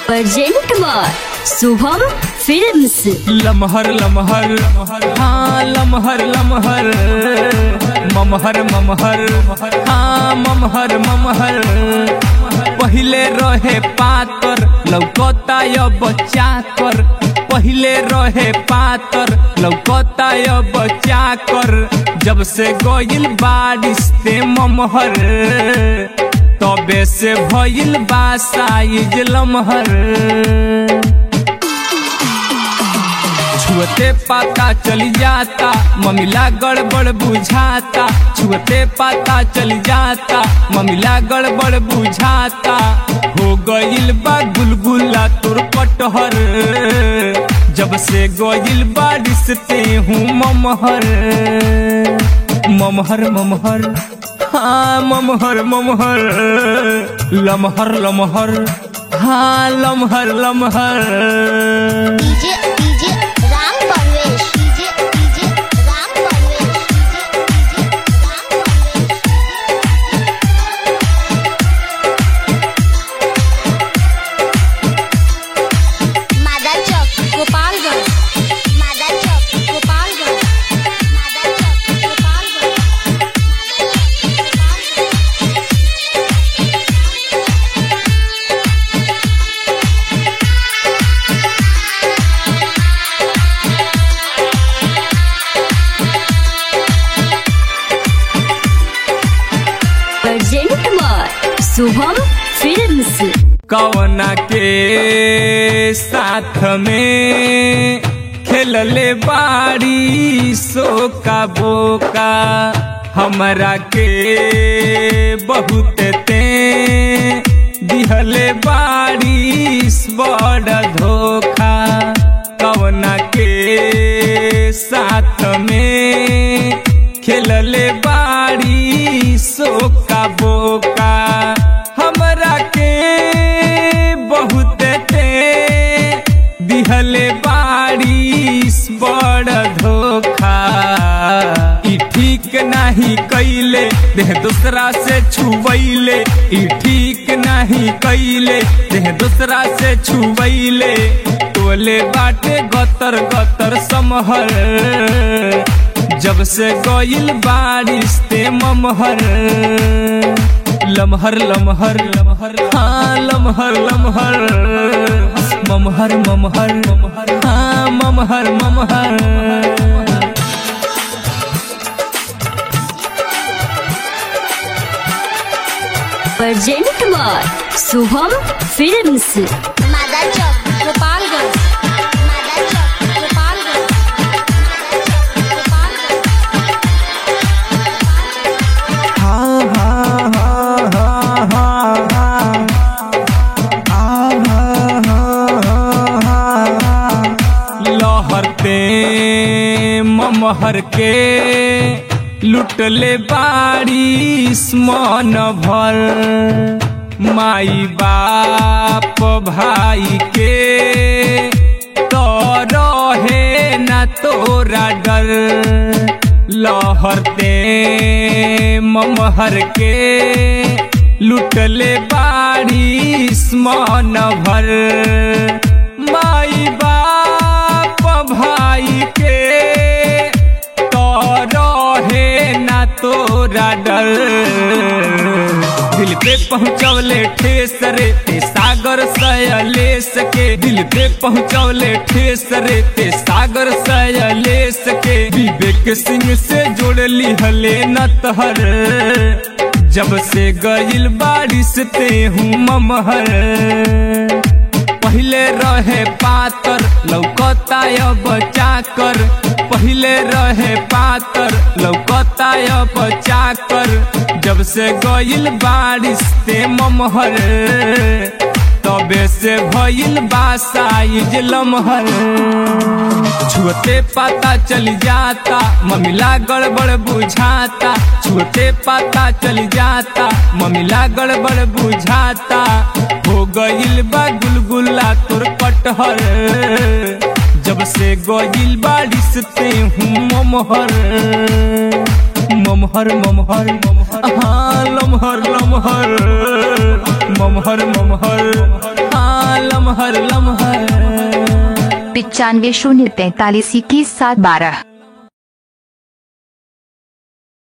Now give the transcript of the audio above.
present by Shubham films लमहर लमहर हाँ लमहर लमहर ममहर ममहर हाँ ममहर ममहर पहिले रहे पातर लौकता अब चाकर पहिले रहे पातर लौकता अब चाकर जब से गइल बारिश ते ममहर तबे से भइल बा साइज लमहर छुअते पता चल जाता ममिला गड़बड़ बुझाता छुअते पता चल जाता ममिला गड़बड़ बुझाता हो गइल बा गुलगुला तोर पटहर जब से गइल बारिश ते हूँ ममहर ममहर ममहर हाँ ममहर ममहर लमहर लमहर हाँ लमहर लमहर DJ DJ Ram Parvesh DJ DJ Ram Parvesh DJ DJ Ram Parvesh मादा चौक गोपालगंज मादा चौक गोपालगंज मादा चौक गोपालगंज मादा चौक Gopalganj present by Shubham films कवना के साथ में खेलले बाड़ी सो का बोका हमरा के बहुत ते दिहले बारिश बड़ धोखा कवना के साथ में खेलले बाड़ी सो का बोका हमरा के बहुत ते दिहले बारिश बड़ धोखा ई ठीक नाही कैले देह दूसरा से छुबैले ई ठीक नाही कैले देह दूसरा से छुबैले टोले बाटे गतर गतर समहर जब से गइल बारिश ते ममहर लमहर लमहर लमहर हाँ लमहर लमहर ममहर ममहर ममहर हाँ ममहर ममहर प्रेजेंट बाय शुभम फिल्म्स मादा चौक गोपालगंज मादा चौक गोपालगंज मादा चौक गोपालगंज लहरते ममहर के लुटले बारिश मन भर माई बाप भाई के तो रहे न तोरा डर लहरते ममहर के लुटले बारिश मन भर माई बाप भाई के तो रहे ना तोरा डर दिल पे पहुँचवले ठेस रे ते सागर सयलेस के दिल पे पहुँचवले ठेस रे ते सागर सयलेस के विवेक सिंह से जोड़ली हले न तहर जब से गइल बारिश ते हूँ ममहर पहिले रहे पातर लौकता अब चाकर पहिले रहे पातर लौकता अब चाकर जब से गइल बारिश ते ममहर तबे से भइल बा साइज लमहर छुअते पता चल जाता ममिला गड़बड़ बुझाता छुअते पता चल जाता ममिला गड़बड़ बुझाता हो गइल बा गुलगुला तोर पटहर जब से गइल बारिश ते हूँ ममहर ममहर ममहर हाँ लमहर लमहर ममहर ममहर हाँ लमहर हमार लम्हा पिचानवे शून्य तैतालीस इक्कीस सात बारह